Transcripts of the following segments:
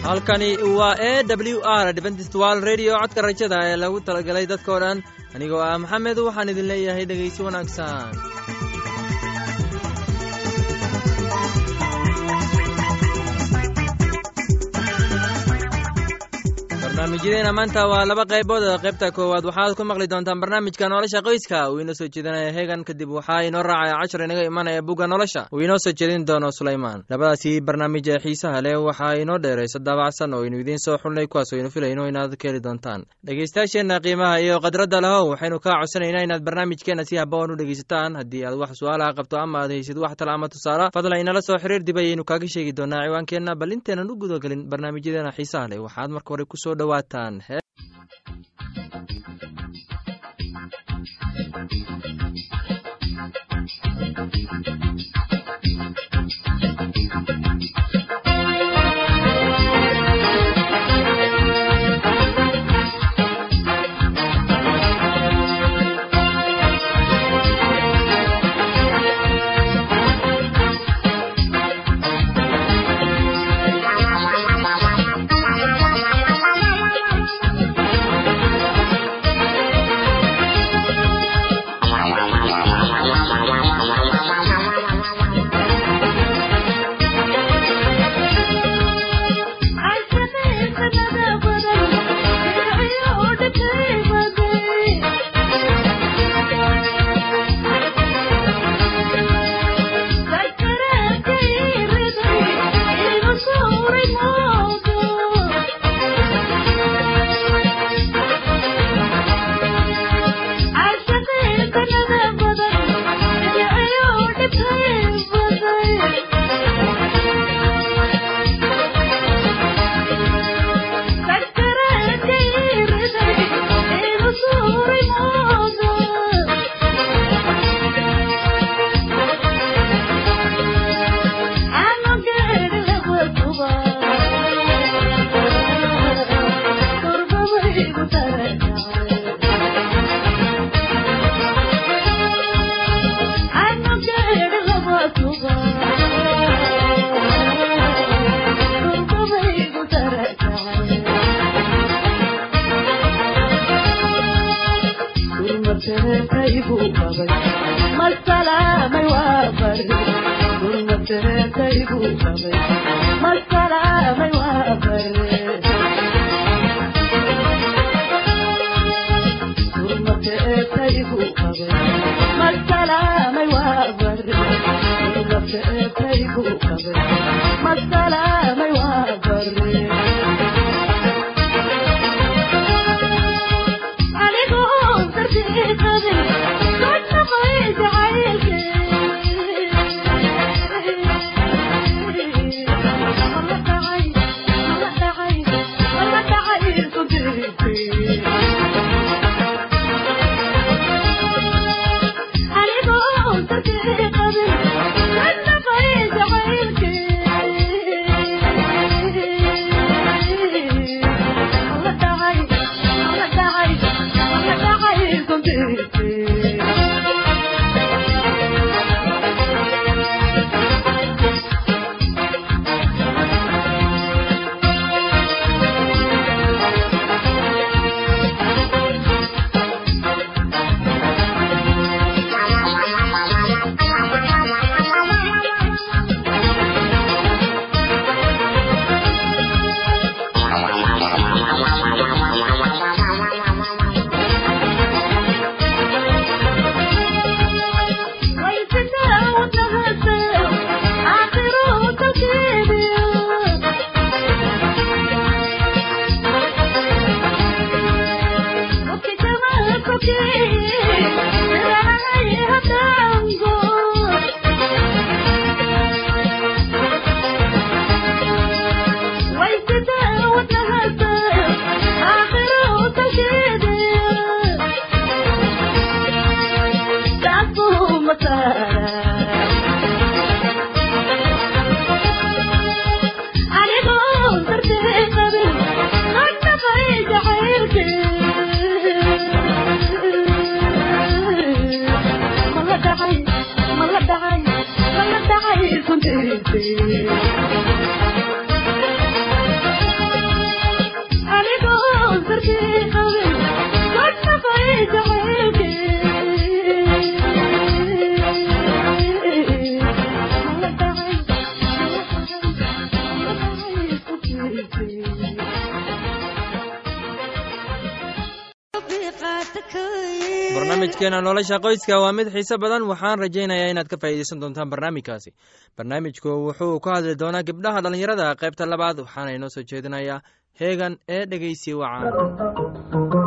halkani waa e w r dventstwal redio codka rajada ee lagu talagalay dadkao dhan anigoo ah maxamed waxaan idin leeyahay dhegaysi wanaagsan barnaamijyadeena maanta waa laba qaybood qaybta koowaad waxaad ku maqli doontaan barnaamijka nolosha qoyska uu inoo soo jeedinaya heegan kadib waxaa inoo raacaya cashar inaga imanaya bugga nolosha uu inoo soo jeedin doono sulaymaan labadaasi barnaamij ee xiisaha leh waxaa inoo dheeraysa daabacsan oo aynu idiin soo xulnay kuwaas aynu filayno inaad ka heli doontaan dhegeystayaasheenna qiimaha iyo khadradda lahow waxaynu kaa codsanaynaa inaad barnaamijkeenna si haboon u dhegeysataan haddii aad wax su-aalaha qabto ama aad haysid wax tala ama tusaala fadlan inala soo xiriir dib ayaynu kaaga sheegi doonaa ciwaankeenna bal inteenan u gudagelin barnaamijyadeena xiisaha leh waxaad marka hore kusoo dhowaataan Thank you. barnaamijkeena nolosha qoyska waa mid xiise badan waxaan rajaynayaa inaad ka faa'iideysan doontaan barnaamijkaasi barnaamijku wuxuu ka hadli doonaa gabdhaha dhallinyarada qaybta labaad waxaana inoo soo jeedinayaa heegan ee dhegeysi wacaan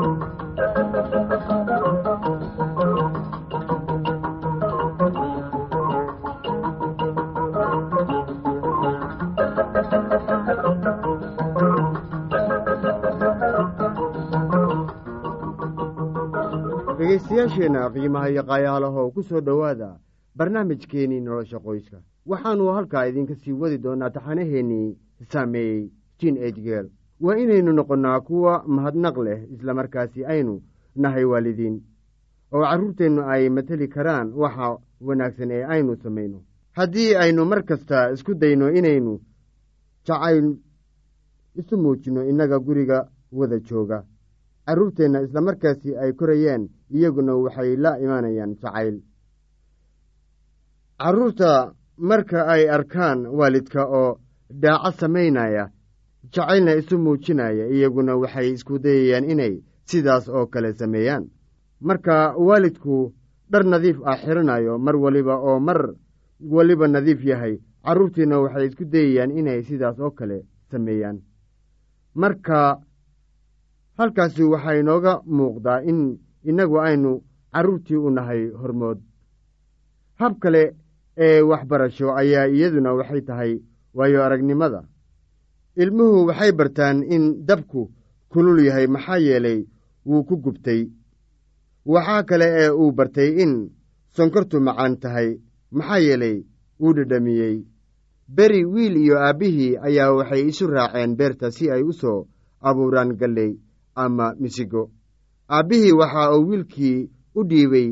dhegaystayaasheenna qiimaha iyo qaayahalahow ku soo dhowaada barnaamijkeennii nolosha qoyska waxaannu halkaa idinka sii wadi doonaa taxanaheennii saameeyey jin ejgeel waa inaynu noqonnaa kuwa mahadnaq leh islamarkaasi aynu nahay waalidiin oo carruurteennu ay mateli karaan waxa wanaagsan ee aynu samayno haddii aynu mar kasta isku dayno inaynu jacayl isu muujinno innaga guriga wada jooga carruurteenna islamarkaasi ay korayeen iyaguna waxay la imaanayaan jacayl carruurta marka ay arkaan waalidka oo dhaaco samaynaya jacaylna isu muujinaya iyaguna waxay isku dayayaan inay sidaas oo kale sameeyaan marka waalidku dhar nadiif ah xiranayo mar waliba oo mar waliba nadiif yahay carruurtiina waxay isku dayayaan inay sidaas oo kale sameeyaan marka halkaasi waxaa inooga muuqdaa in innagu aynu carruurtii u nahay hormood hab kale ee waxbarasho ayaa iyaduna waxay tahay waayo aragnimada ilmuhu waxay bartaan in dabku kulul yahay maxaa yeelay wuu ku gubtay waxaa kale ee uu bartay in sonkortu macaan tahay maxaa yeelay wuu dhedhamiyey beri wiil iyo aabbihii ayaa waxay isu raaceen beerta si ay u soo abuuraan galley ama misigo aabbihii waxa uu wiilkii u dhiibay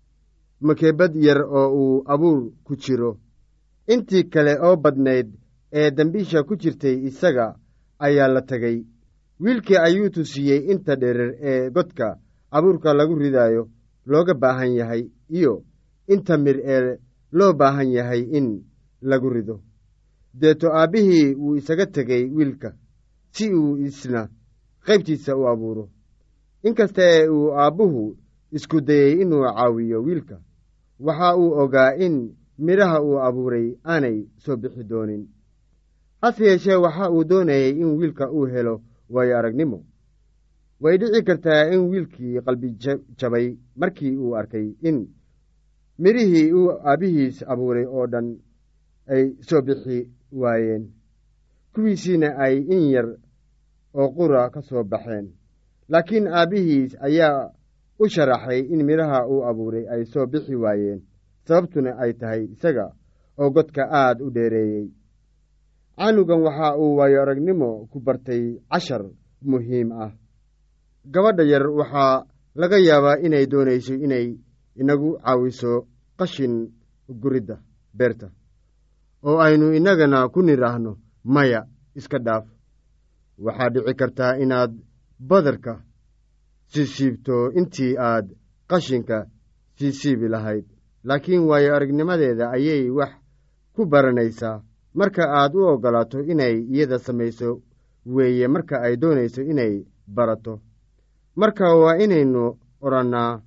makeebad yar oo uu abuur ku jiro intii kale oo badnayd ee dambiisha ku jirtay isaga ayaa la tegay wiilkii ayuu tusiyey inta dherer ee godka abuurka lagu ridaayo looga baahan yahay iyo inta mir ee loo baahan yahay in lagu rido deeto aabbihii wuu isaga tegey wiilka si uu isna qaybtiisa u abuuro inkasta ee uu aabbuhu isku dayey inuu caawiyo wiilka waxa uu ogaa in midhaha uu abuuray aanay soo bixi doonin hase yeeshee waxa uu doonayay in wiilka uu helo waayo aragnimo way dhici kartaa in wiilkii qalbi jabay markii uu arkay in midhihii uu aabbihiis abuuray oo dhan ay soo bixi waayeen kuwiisiina ay in yar oo qura ka soo baxeen laakiin aabbihiis ayaa u sharaxay in midhaha uu abuuray ay soo bixi waayeen sababtuna ay tahay isaga oo godka aad u dheereeyey canugan waxa uu waayo aragnimo ku bartay cashar muhiim ah gabadha yar waxaa laga yaabaa inay doonayso inay inagu caawiso qashin guridda beerta oo aynu innagana ku nidhaahno maya iska dhaaf waxaa dhici kartaa inaad badarka siisiibto intii aad qashinka siisiibi lahayd laakiin waayo aragnimadeeda ayay wax ku baranaysaa marka aad u oggolaato inay iyada samayso weeye marka ay doonayso inay barato marka waa inaynu odhannaa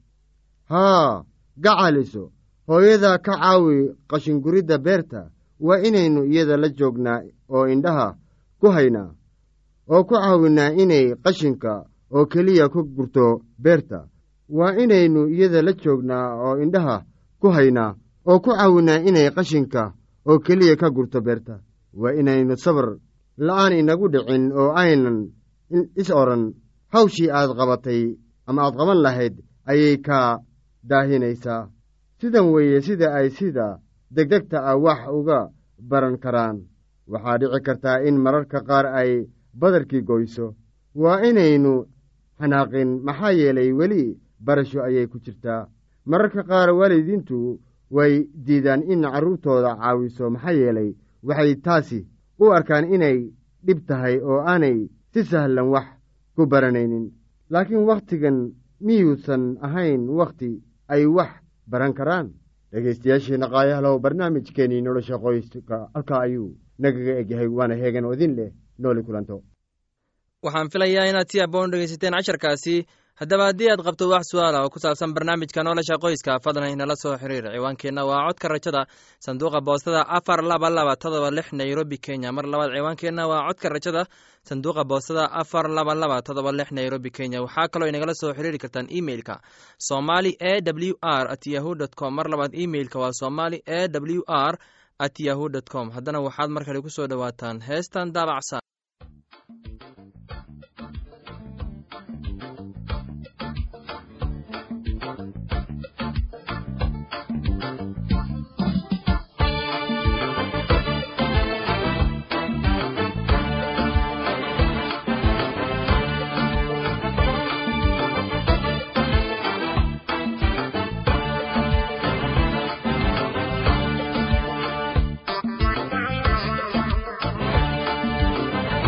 haa gacaliso hooyada ka caawi qashinguridda beerta waa inaynu iyada la joognaa oo indhaha ku haynaa oo ku caawinnaa inay qashinka oo keliya ku gurto beerta waa inaynu iyada la joognaa oo indhaha ku haynaa oo ku caawinnaa inay qashinka oo keliya ka gurto beerta waa inaynu sabar la'aan inagu dhicin oo aynan is odhan hawshii aad qabatay ama aad qaban lahayd ayay kaa daahinaysaa sidan weeye sida ay sida degdegta ah wax uga baran karaan waxaa dhici kartaa in mararka qaar ay badarkii goyso waa inaynu xanaaqin maxaa yeelay weli barasho ayay ku jirtaa mararka qaar waalidiintu way diidaan in carruurtooda caawiso maxaa yeelay waxay taasi u arkaan inay dhib tahay oo aanay si sahlan wax ku baranaynin laakiin wakhtigan miyuusan ahayn wakhti ay wax baran karaan dhegaystayaasheenna qaayahalow barnaamijkeenii nolosha qoyska halkaa ayuu nagaga egyahay waana heegan oo idin leh nooli kulanto waxaan filayaa inaad si aboon dhegaysateen casharkaasi haddaba haddii aad qabto wax su-aala oo ku saabsan barnaamijka nolosha qoyska fadlan inala soo xiriir ciwaankeenna waa codka rajada sanduuqa boostada afar laba laba todoba lix nairobi kenya mar labaad ciwaankeenna waa codka rajada sanduuqa boostada afar laba laba todoba lix nairobi kenya waxaa kaloo inagala soo xiriiri kartaan emeilka somali e w r at yahu dt com mar labaad emeilka waa somali e w r at yahu dt com haddana waxaad mar kale ku soo dhowaataan heestan daabacsan Thank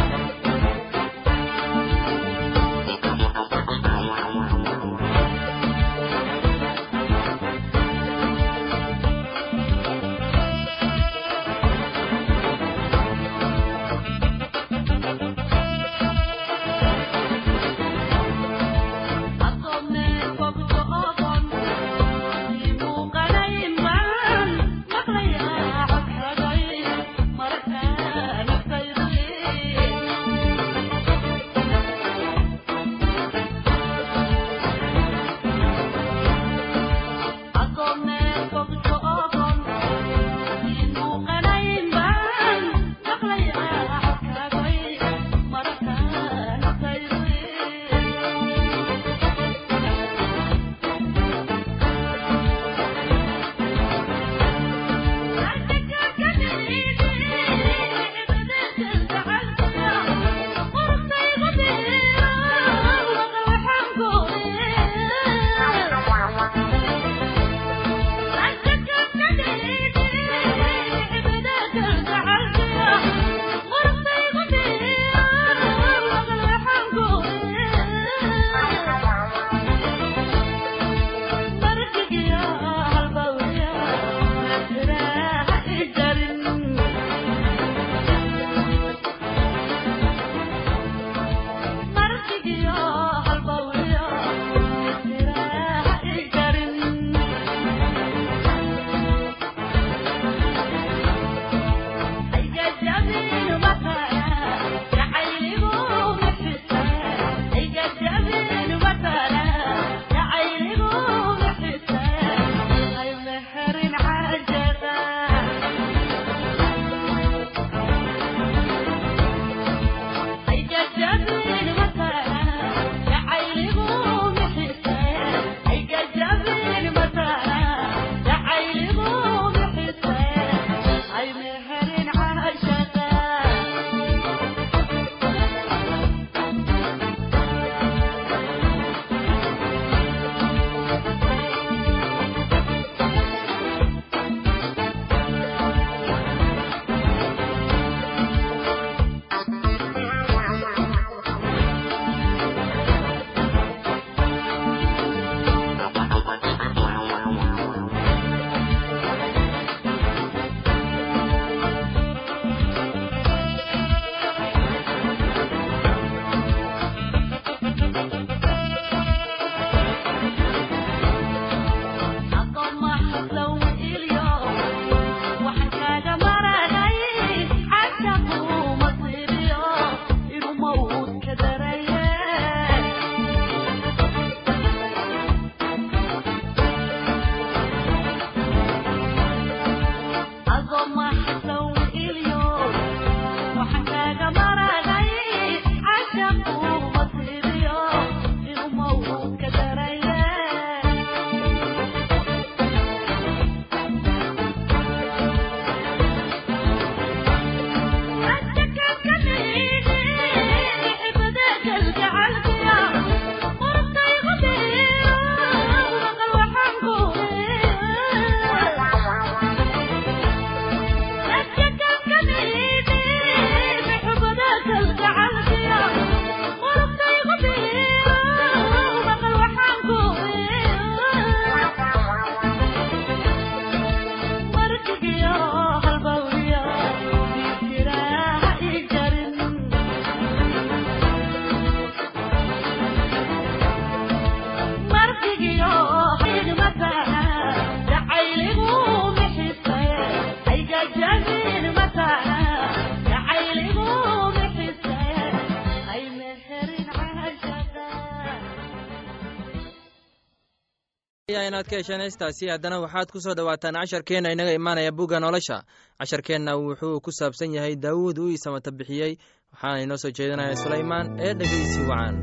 inaad ka hesheen heestaasi haddana waxaad ku soo dhowaataan casharkeenna inaga imaanaya bugga nolosha casharkeenna wuxuu ku saabsan yahay daawuud uu isamata bixiyey waxaana inoo soo jeedinaya sulaymaan ee dhegeysi wacan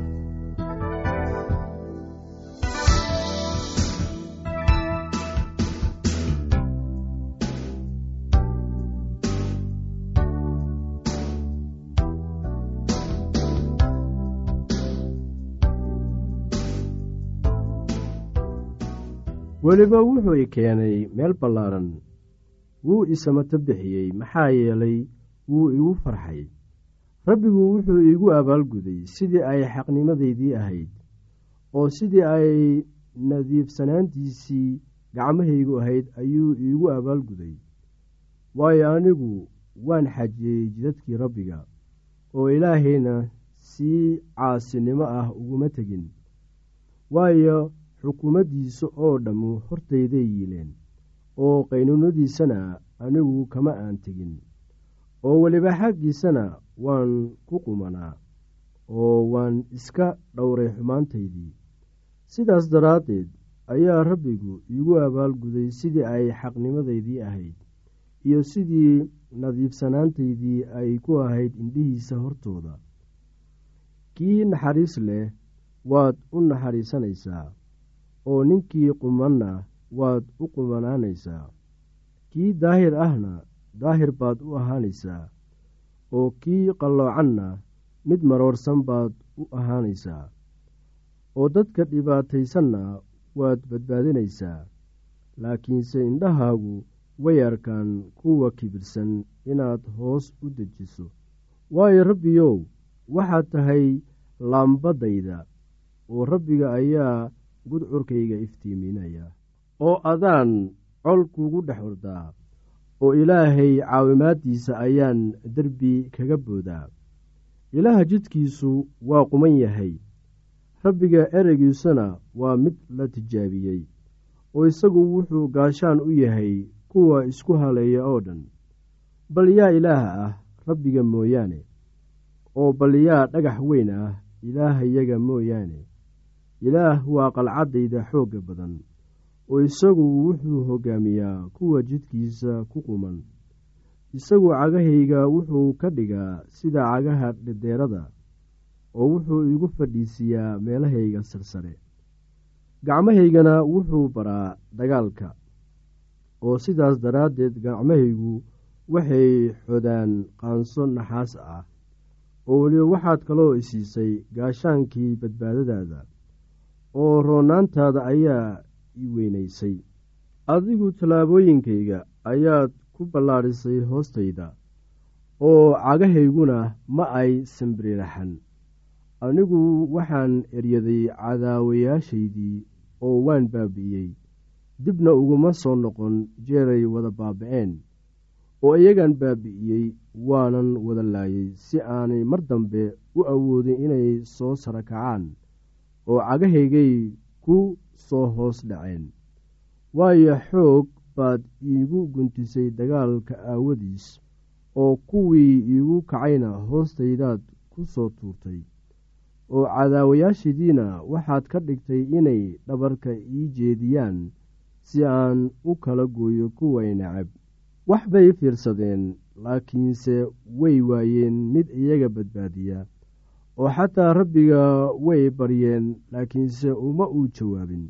weliba wuxuu i keenay meel ballaaran wuu isamato bixiyey maxaa yeelay wuu igu farxay rabbigu wuxuu iigu abaalguday sidii ay xaqnimadaydii ahayd oo sidii ay nadiifsanaantiisii gacmahaygu ahayd ayuu iigu abaalguday waayo anigu waan xajiyey jidadkii rabbiga oo ilaahayna si caasinimo ah uguma tegin waayo xukuumaddiisa oo dhammu hortayday yiileen oo qaynuunadiisana anigu kama aan tegin oo weliba xaggiisana waan ku qumanaa oo waan iska dhowray xumaantaydii sidaas daraaddeed ayaa rabbigu iigu abaalguday sidii ay xaqnimadaydii ahayd iyo sidii nadiifsanaantaydii ay ku ahayd indhihiisa hortooda kii naxariis leh waad u naxariisanaysaa oo ninkii qumanna waad u qumanaanaysaa kii daahir ahna daahir baad u ahaanaysaa oo kii qalloocanna mid maroorsan baad u ahaanaysaa oo dadka dhibaataysanna waad badbaadinaysaa laakiinse indhahaagu way arkaan kuwa kibirsan inaad hoos u dejiso waayo rabbiyow waxaad tahay laambadayda oo rabbiga ayaa gudcurkayga iftiiminaya oo adaan col kugu dhex ordaa oo ilaahay caawimaaddiisa ayaan derbi kaga boodaa ilaaha jidkiisu waa quman yahay rabbiga ereygiisuna waa mid la tijaabiyey oo isagu wuxuu gaashaan u yahay kuwa isku haleeya oo dhan bal yaa ilaaha ah rabbiga mooyaane oo bal yaa dhagax weyn ah ilaahayaga mooyaane ilaah waa qalcaddayda xoogga badan oo isagu wuxuu hoggaamiyaa kuwa jidkiisa ku quman isagu cagahayga wuxuu ka dhigaa sida cagaha dhedheerada oo wuxuu igu fadhiisiiyaa meelahayga sarsare gacmahaygana wuxuu baraa dagaalka oo sidaas daraaddeed gacmahaygu waxay xodaan qaanso naxaas ah oo weliba waxaad kaloo isiisay gaashaankii badbaadadaada oo roonaantaada ayaa i weynaysay adigu tallaabooyinkayga ayaad ku ballaadhisay hoostayda oo cagahayguna ma ay sambiriraxan anigu waxaan eryaday cadaawayaashaydii oo waan baabi'iyey dibna uguma soo noqon jeeray wada baaba'een oo iyagaan baabi'iyey waanan wada laayay si aanay mar dambe u awoodin inay soo sara kacaan oo cagahaygay ku soo hoos dhaceen waayo xoog baad iigu guntisay dagaalka aawadiis oo kuwii iigu kacayna hoostaydaad ku soo tuurtay oo cadaawayaashidiina waxaad ka dhigtay inay dhabarka ii jeediyaan si aan u kala gooyo kuway nacab wax bay fiirsadeen laakiinse way waayeen mid iyaga badbaadiya oo xataa rabbiga way baryeen laakiinse uma uu jawaabin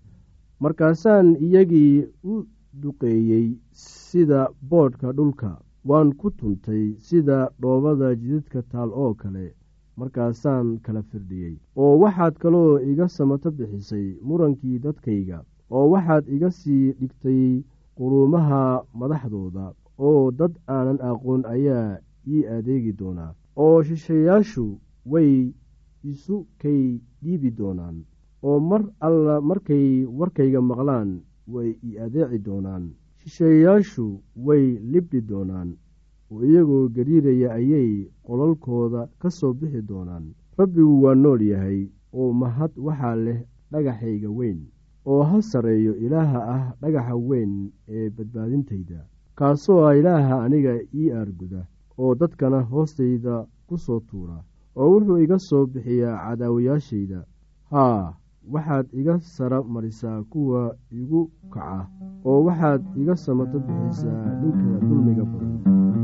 markaasaan iyagii u duqeeyey sida boodhka dhulka waan ku tuntay sida dhoobada jidadka taal oo kale markaasaan kala firdhiyey oo waxaad kaloo iga samato bixisay murankii dadkayga oo waxaad iga sii dhigtay quruumaha madaxdooda oo dad aanan aqoon ayaa ii adeegi doonaa oo shishayaashu way isu kay dhiibi doonaan oo mar alla markay warkayga maqlaan way i adeeci doonaan shisheeyayaashu way libdhi doonaan oo iyagoo gariiraya ayay qolalkooda ka soo bixi doonaan rabbigu waa nool yahay oo mahad waxaa leh dhagaxayga weyn oo ha sarreeyo ilaaha ah dhagaxa weyn ee badbaadintayda kaasoo ah ilaaha aniga ii aarguda oo dadkana hoostayda ku soo tuura oo wuxuu iga soo bixiyaa cadaawayaashayda haa waxaad iga sara marisaa kuwa igu kaca oo waxaad iga samato bixisaa ninka dulmiga badan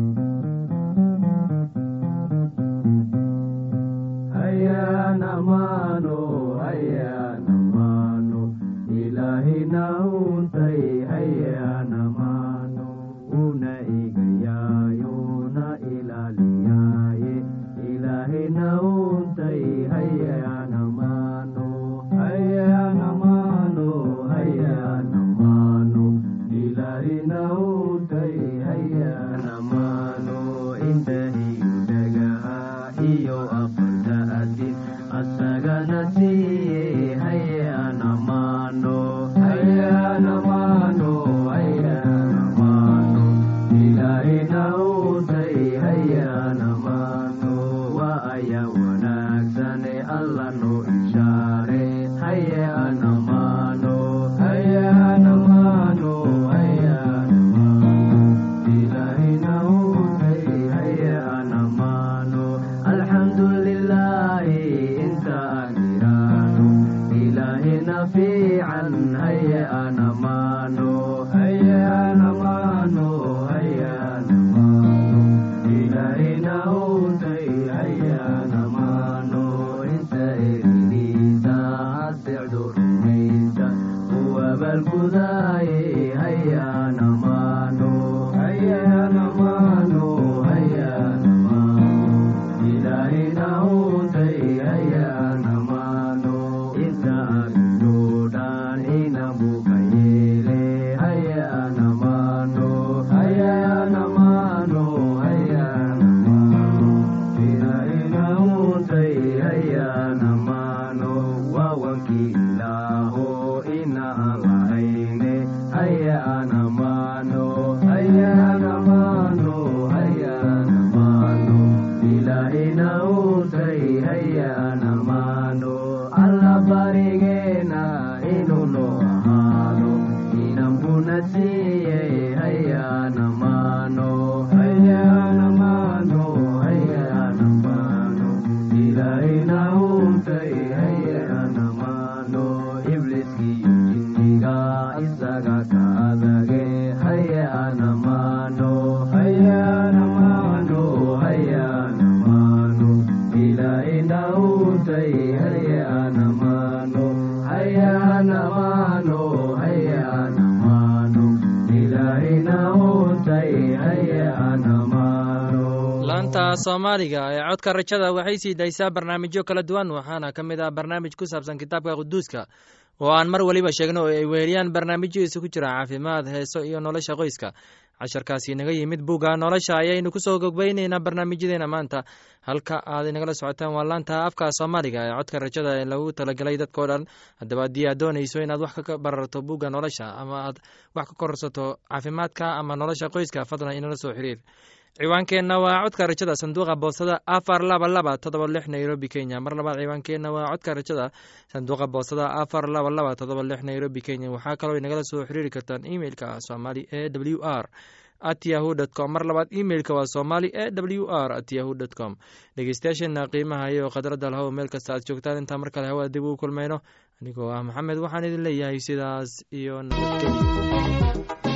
laanta soomaaliga ee codka rajada waxay sii daysaa barnaamijyo kala duwan waxaana ka mid ah barnaamij ku saabsan kitaabka quduuska oo aan mar weliba sheegno oo ay weheliyaan barnaamijyo isugu jira caafimaad heeso iyo nolosha qoyska casharkaasi inaga yimid bugga nolosha ayaynu kusoo gogbayneynaa barnaamijyadeena maanta halka aad inagala socotaan waa laanta afka soomaaliga ee codka rajada ee lagu talagelay dadkao dhan haddaba haddii aad doonayso inaad wax ka bararto bugga nolosha ama aad wax ka korsato caafimaadka ama nolosha qoyska fadlan inala soo xiriir ciwaankeenna waa codka rajada sanduuqa boostada afar laba laba todoba lix nairobi kenya mar labaad ciwaankeenna waa codka rajada sanduuqa boostada afar laba laba todoba lix nairobi kenya waxaa kaloo inagala soo xiriiri kartaan emeilka somali e w r at yahu dt com mar labaad emeilka waa somali e w r at yahu dt com dhegeystayaasheena qiimaha iyo khadradda lahow meel kasta aad joogtaan intaa mar kale hawada dib ugu kulmayno anigoo ah maxamed waxaan idin leeyahay sidaas iyo nabadgelyo